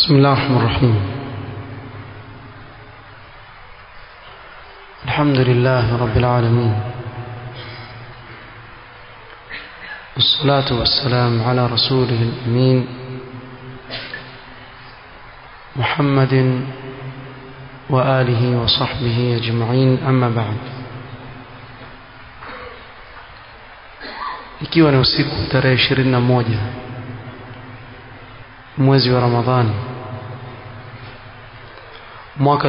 بسم الله الرحمن الرحيم الحمد لله رب العالمين والصلاة والسلام على رسوله الأمين محمد وآله وصحبه أجمعين أما بعد ikiwa ni usiku tarehe ishirini na moja mwezi wa Ramadhani mwaka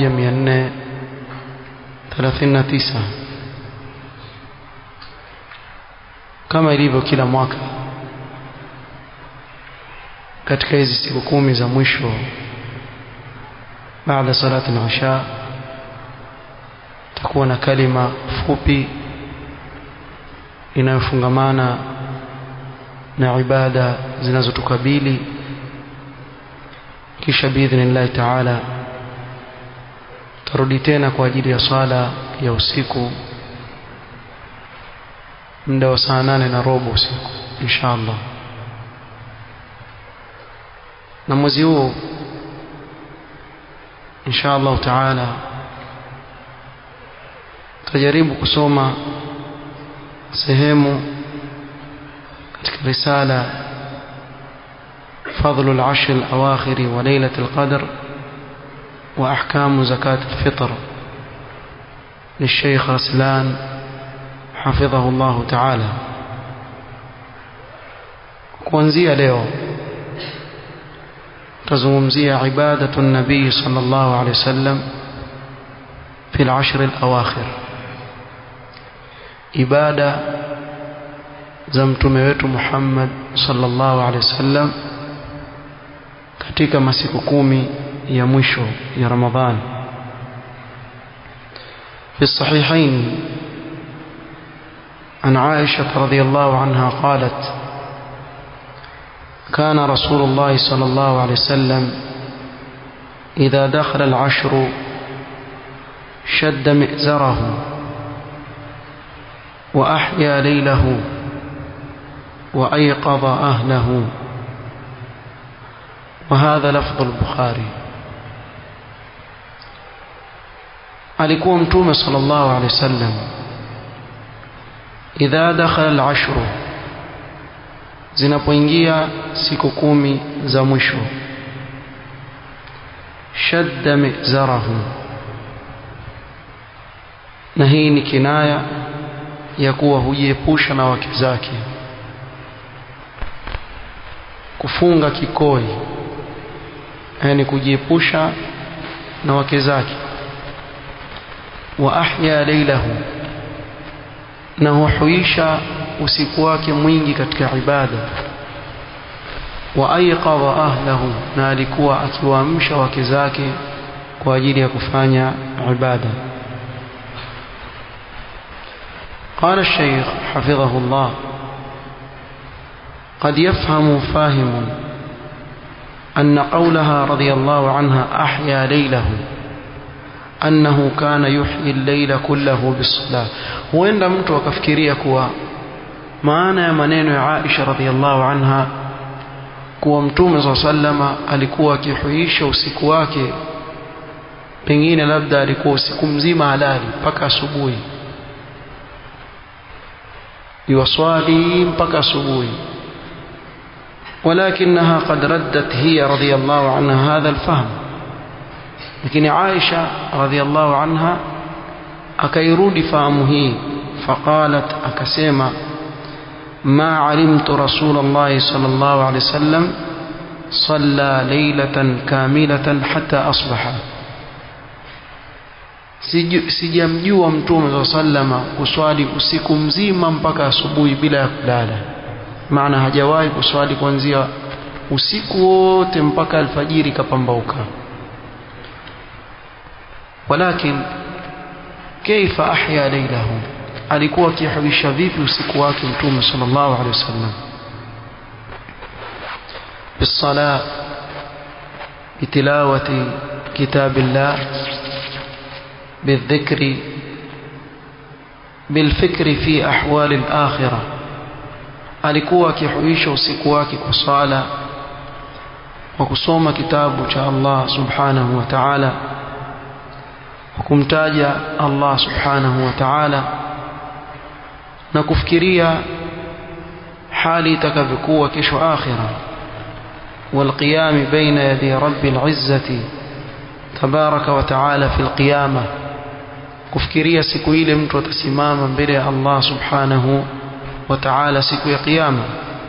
1439 kama ilivyo kila mwaka katika hizi siku kumi za mwisho baada salati al-isha takuwa na kalima fupi inayofungamana na ibada zinazotukabili kisha biidhnillahi taala tarudi tena kwa ajili ya swala ya usiku muda wa saa nane na robo usiku insha allah na mwezi huu insha allahu taala tutajaribu kusoma sehemu katika risala فضل العشر الأواخر وليلة القدر وأحكام زكاة الفطر للشيخ رسلان حفظه الله تعالى kuanzia leo tazungumzia ibadatu nabii sallallahu alaihi wasallam fi al-ashr al-awakhir ibada za mtume wetu Muhammad sallallahu alaihi wasallam katika masiku kumi ya mwisho ya Ramadhan في الصحيحين عن عائشة رضي الله عنها قالت كان رسول الله صلى الله عليه وسلم إذا دخل العشر شد مئزره وأحيا ليله وأيقظ أهله وهذا لفظ البخاري alikuwa mtume sallallahu alaihi wasallam idha dakhala al-ashru zinapoingia siku kumi za mwisho shadda mizarahu na hii ni kinaya ya kuwa hujiepusha na wake zake kufunga kikoi yani kujiepusha na wake zake wa ahya laylahu na huhuisha usiku wake mwingi katika ibada wa ayqadha ahlahu na alikuwa akiwaamsha wake zake kwa ajili ya kufanya ibada قال الشيخ حفظه الله قد يفهم فاهم أن قولها رضي الله عنها أحيا ليله أنه كان يحيي الليل كله بالصلاة وإن mtu akafikiria kuwa maana ya maneno ya Aisha radhiallahu anha kuwa mtume saa sallama alikuwa akihuisha usiku wake pengine labda alikuwa usiku mzima halali mpaka asubuhi يصلي mpaka asubuhi ولكنها قد ردت هي رضي الله عنها هذا الفهم لكن عائشة رضي الله عنها akairudi fahamu hii فقالت akasema ما علمت رسول الله صلى الله عليه وسلم صلى ليلة كاملة حتى أصبح sijamjua mtume saa sallama kuswali usiku mzima mpaka asubuhi bila ya kulala maana hajawahi kuswali kuanzia usiku wote mpaka alfajiri kapambauka walakin kaifa ahya lailahu alikuwa akihuisha vipi usiku wake mtume sallallahu alaihi wasallam بالصلاة بتلاوة كتاب الله بالذكر بالفكر في أحوال الآخرة alikuwa akihuisha usiku wake kwa sala kwa kusoma kitabu cha Allah subhanahu wa ta'ala kwa kumtaja Allah subhanahu wa ta'ala na kufikiria hali itakavyokuwa kesho akhira والقيام بين يدي رب العزة تبارك وتعالى في القيامة kufikiria siku ile mtu atasimama mbele ya Allah subhanahu wa ta'ala siku ya kiyama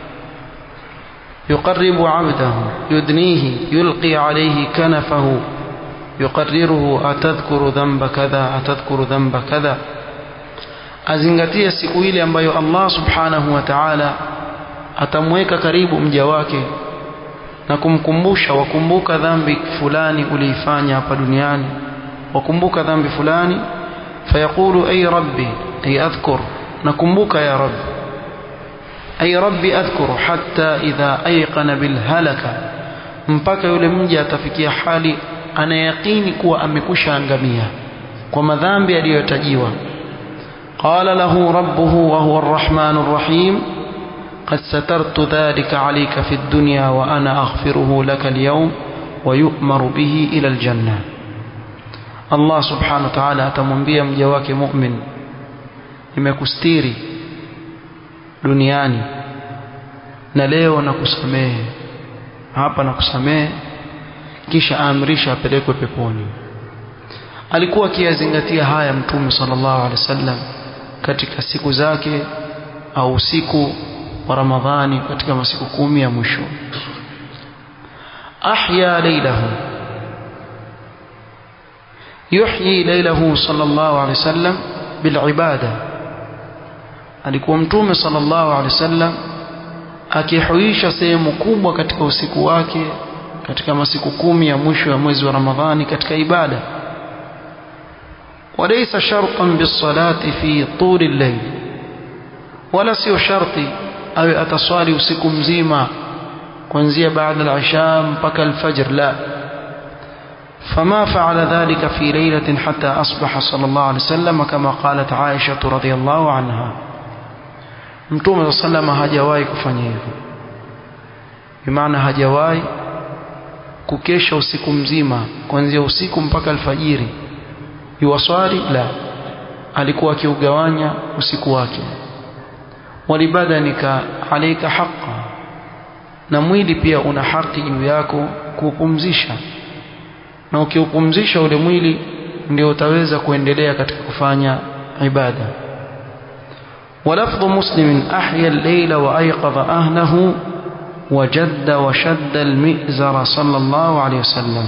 يقرب عبده يدنيه يلقي عليه كنفه يقرره أتذكر ذنب كذا أتذكر ذنب كذا azingatie siku ile ambayo Allah subhanahu wa ta'ala atamweka karibu mja wake na kumkumbusha wakumbuka dhambi fulani uliifanya hapa duniani wakumbuka dhambi fulani fayaqulu ay rabbi ay adhkur nakumbuka ya rabbi ay rabbi adhkuru hatta idha ayqana bil halaka mpaka yule mja atafikia hali anayaqini kuwa amekusha angamia kwa madhambi aliyotajiwa qala lahu rabbuhu wa huwa arrahman arrahim قد سترت ذلك عليك في الدنيا وأنا أغفره لك اليوم ويؤمر به إلى الجنة الله سبحانه وتعالى atamwambia mja wake mu'min nimekustiri duniani na leo nakusamehe hapa nakusamehe kisha aamrisha apelekwe peponi alikuwa akiyazingatia haya mtume sallallahu alaihi wasallam katika siku zake au usiku wa Ramadhani katika masiku kumi ya mwisho ahya laylahu yuhyi laylahu sallallahu alaihi wasallam bil ibada alikuwa mtume sallallahu alaihi wasallam akihuisha sehemu kubwa katika usiku wake katika masiku kumi ya mwisho ya mwezi wa Ramadhani katika ibada وليس شرطا بالصلاة في طول الليل ولا سيو شرطي awe ataswali usiku mzima kuanzia baada al-isha mpaka al-fajr la فما فعل ذلك في ليلة حتى أصبح صلى الله عليه وسلم كما قالت عائشة رضي الله عنها mtume sallama hajawahi kufanya hivyo bimaana hajawahi kukesha usiku mzima kuanzia usiku mpaka alfajiri yuwaswali la alikuwa akiugawanya usiku wake walibadanika alayka haqqa na mwili pia una haki juu yako kuupumzisha na ukiupumzisha ule mwili ndio utaweza kuendelea katika kufanya ibada ولفظ مسلم أحيا الليل وأيقظ أهله وجد وشد المئزر صلى الله عليه وسلم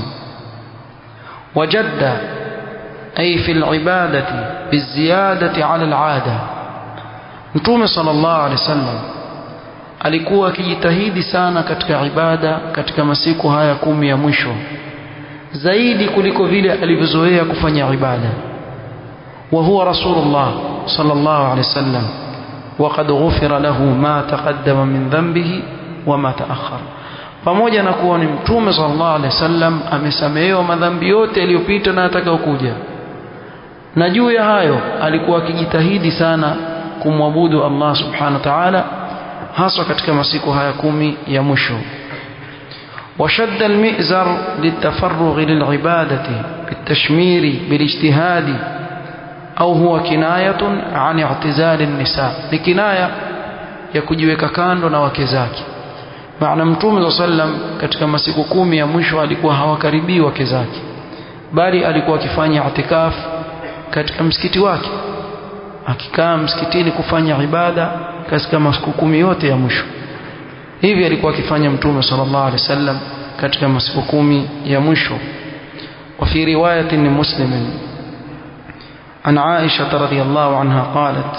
وجد أي في العبادة بالزيادة على العادة Mtume sallallahu alaihi wasallam alikuwa akijitahidi sana katika ibada katika masiku haya kumi ya mwisho zaidi kuliko vile alivyozoea kufanya ibada wa huwa rasulullah sallallahu alaihi wasallam وقد غفر له ما تقدم من ذنبه وما تأخر pamoja na kuwa ni mtume sallallahu alaihi wasallam amesamehewa madhambi yote yaliyopita na atakayokuja na juu ya hayo alikuwa akijitahidi sana kumwabudu Allah subhanahu wa ta'ala haswa katika masiku haya kumi ya mwisho وشد المئزر للتفرغ للعبادة بالتشمير بالاجتهاد أو هو كناية عن اعتزال النساء لكناية يكجيweka kando na wake zake maana mtume صلى الله katika masiku kumi ya mwisho alikuwa hawakaribii wake zake bali alikuwa akifanya itikaf katika msikiti wake akikaa msikitini kufanya ibada katika masiku kumi yote ya mwisho hivi alikuwa akifanya mtume sallallahu alaihi wasallam katika masiku kumi ya mwisho وفي رواية لمسلم عن عائشة رضي الله عنها قالت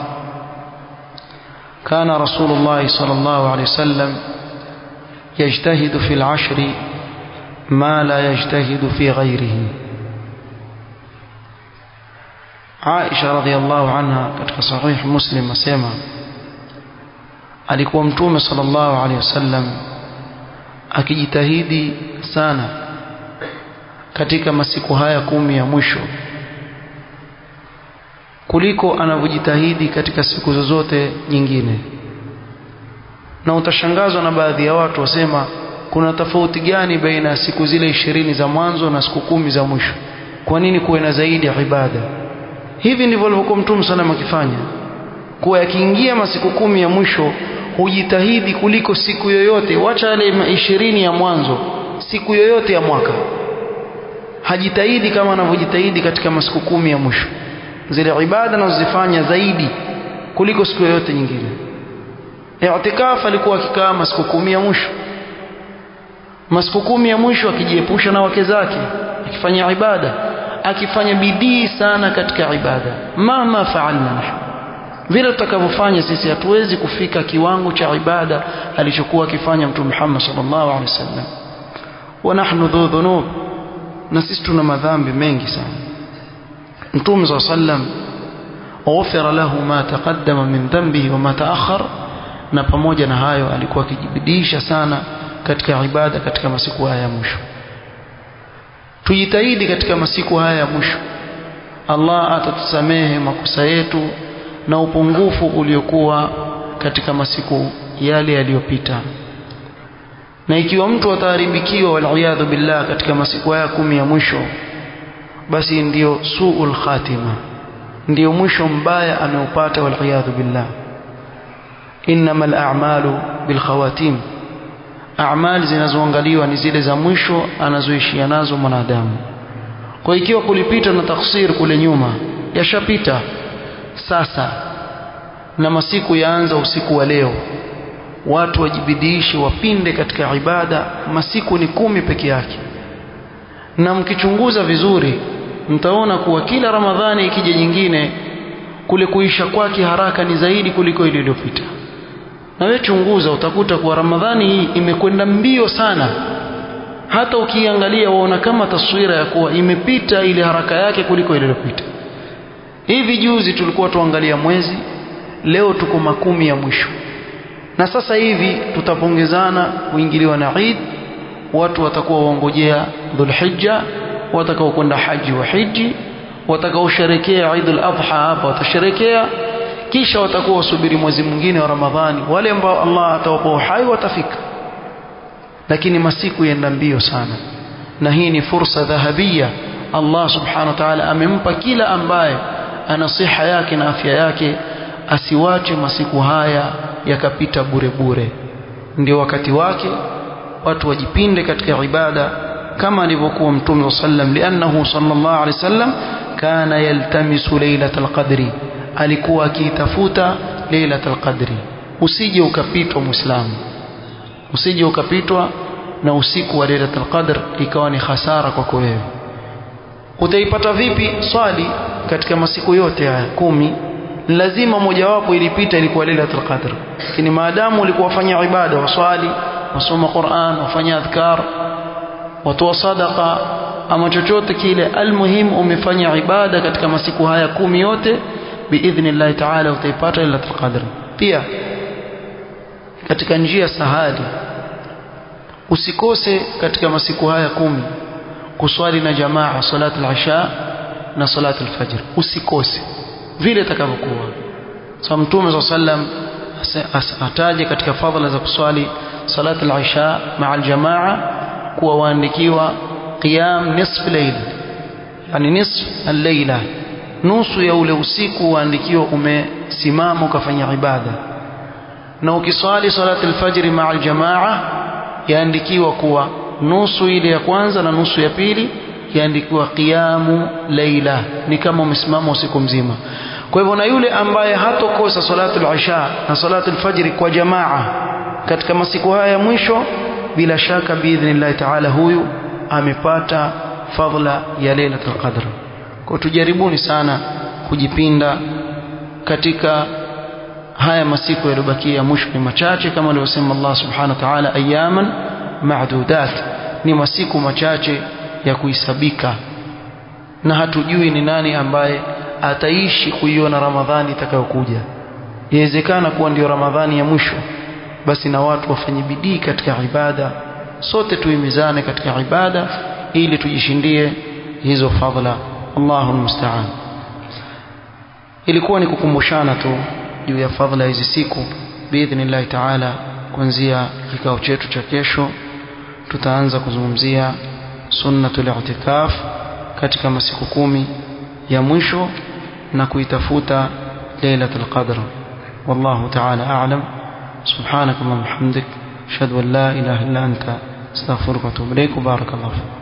كان رسول الله صلى الله عليه وسلم يجتهد في العشر ما لا يجتهد في غيره Aisha radhiallahu anha katika sahih Muslim asema alikuwa mtume sallallahu alaihi wasallam akijitahidi sana katika masiku haya kumi ya mwisho kuliko anavyojitahidi katika siku zozote nyingine na utashangazwa na baadhi ya watu wasema kuna tofauti gani baina ya siku zile ishirini za mwanzo na siku kumi za mwisho kwa nini kuwe na zaidi ya ibada hivi ndivyo alivyokuwa mtume sallam akifanya kuwa yakiingia masiku kumi ya mwisho hujitahidi kuliko siku yoyote wacha yale ishirini ya mwanzo siku yoyote ya mwaka hajitahidi kama anavyojitahidi katika masiku kumi ya mwisho zile ibada anazozifanya zaidi kuliko siku yoyote nyingine i'tikaf alikuwa akikaa masiku kumi ya mwisho masiku kumi ya mwisho akijiepusha na wake zake akifanya ibada akifanya bidii sana katika ibada mama faalna vile tutakavyofanya sisi hatuwezi kufika kiwango cha ibada alichokuwa akifanya mtume Muhammad sallallahu alaihi wasallam wa nahnu dhu dhunub na sisi tuna madhambi mengi sana mtume sallallahu alaihi wasallam ghufira lahu ma taqaddama min dhanbihi wa ma ta'akhkhar na pamoja na hayo alikuwa akijibidisha sana katika ibada katika masiku haya ya mwisho tujitahidi katika masiku haya ya mwisho Allah atatusamehe makosa yetu na upungufu uliokuwa katika masiku yale yaliyopita na ikiwa mtu ataharibikiwa waliyadhu billah katika masiku haya kumi ya mwisho basi ndiyo suul khatima ndiyo mwisho mbaya ameupata waliyadhu billah innamal a'malu bil khawatim a'mal zinazoangaliwa ni zile za mwisho anazoishia nazo mwanadamu kwa ikiwa kulipita na taksir kule nyuma yashapita sasa na masiku yaanza usiku wa leo watu wajibidiishe wapinde katika ibada masiku ni kumi peke yake na mkichunguza vizuri mtaona kuwa kila ramadhani ikija nyingine kule kuisha kwake haraka ni zaidi kuliko ile iliyopita na wewe chunguza utakuta kuwa ramadhani hii imekwenda mbio sana hata ukiangalia waona kama taswira ya kuwa imepita ile haraka yake kuliko ile iliyopita hivi juzi tulikuwa tuangalia mwezi leo tuko makumi ya mwisho na sasa hivi tutapongezana kuingiliwa na Eid watu watakuwa waongojea Dhulhijja watakao kwenda haji wa hiji watakaosherekea Eid al-Adha hapa watasherekea kisha watakuwa wasubiri mwezi mwingine wa Ramadhani wale ambao Allah atawapa uhai watafika lakini masiku yenda mbio sana na hii ni fursa dhahabia Allah subhanahu wa ta'ala amempa kila ambaye ana siha yake na afya yake asiwache masiku haya yakapita bure bure ndio wakati wake watu wajipinde katika ibada kama alivyokuwa mtume sallam liannahu sallallahu alaihi wasallam kana yaltamisu lailatul qadri alikuwa akiitafuta lailatul qadri usije ukapitwa muislamu usije ukapitwa na usiku wa lailatul qadr ikawa ni hasara kwako wewe utaipata vipi swali katika masiku yote haya kumi lazima mojawapo ilipita ilikuwa lailatul qadr lakini maadamu ulikuwa wafanya ibada waswali wasoma Qur'an wafanya adhkar watoa sadaqa ama chochote kile almuhim umefanya ibada katika masiku haya kumi yote biidhnillah ta'ala utaipata lailatul qadr pia katika njia sahali usikose katika masiku haya kumi kuswali na jamaa salatu al-isha na salatu al-fajr usikose vile itakavyokuwa so mtume sallam ataje katika fadhila za kuswali salatu al-isha maa al-jamaa kuwa waandikiwa qiyam nisf layl yani nisf al-layla nusu ya ule usiku waandikiwa umesimama ukafanya ibada na ukiswali salatu al-fajr maa al-jamaa yaandikiwa kuwa nusu ile ya kwanza na nusu ya pili yaandikiwa qiyamu laila ni kama umesimama usiku mzima kwa hivyo na yule ambaye hatokosa salatu al-isha na salatu al-fajr kwa jamaa katika masiku haya ya mwisho bila shaka biidhnillah taala huyu amepata fadhila ya lailatul qadr kwa tujaribuni sana kujipinda katika haya masiku yaliyobakia mwisho ni machache kama alivyosema Allah subhanahu wa ta'ala ayaman ma'dudat ni masiku machache ya kuhisabika na hatujui ni nani ambaye ataishi kuiona Ramadhani itakayokuja inawezekana kuwa ndio Ramadhani ya mwisho basi na watu wafanye bidii katika ibada sote tuimizane katika ibada ili tujishindie hizo fadhila Allahu musta'an ilikuwa ni kukumbushana tu juu ya fadhila hizi siku biidhnillah ta'ala kuanzia kikao chetu cha kesho tutaanza kuzungumzia sunnatul i'tikaf katika masiku kumi ya mwisho na kuitafuta lailatul qadr wallahu ta'ala a'lam subhanakallahumma hamdik ashhadu an la ilaha illa anta astaghfiruka wa atubu ilaik barakallahu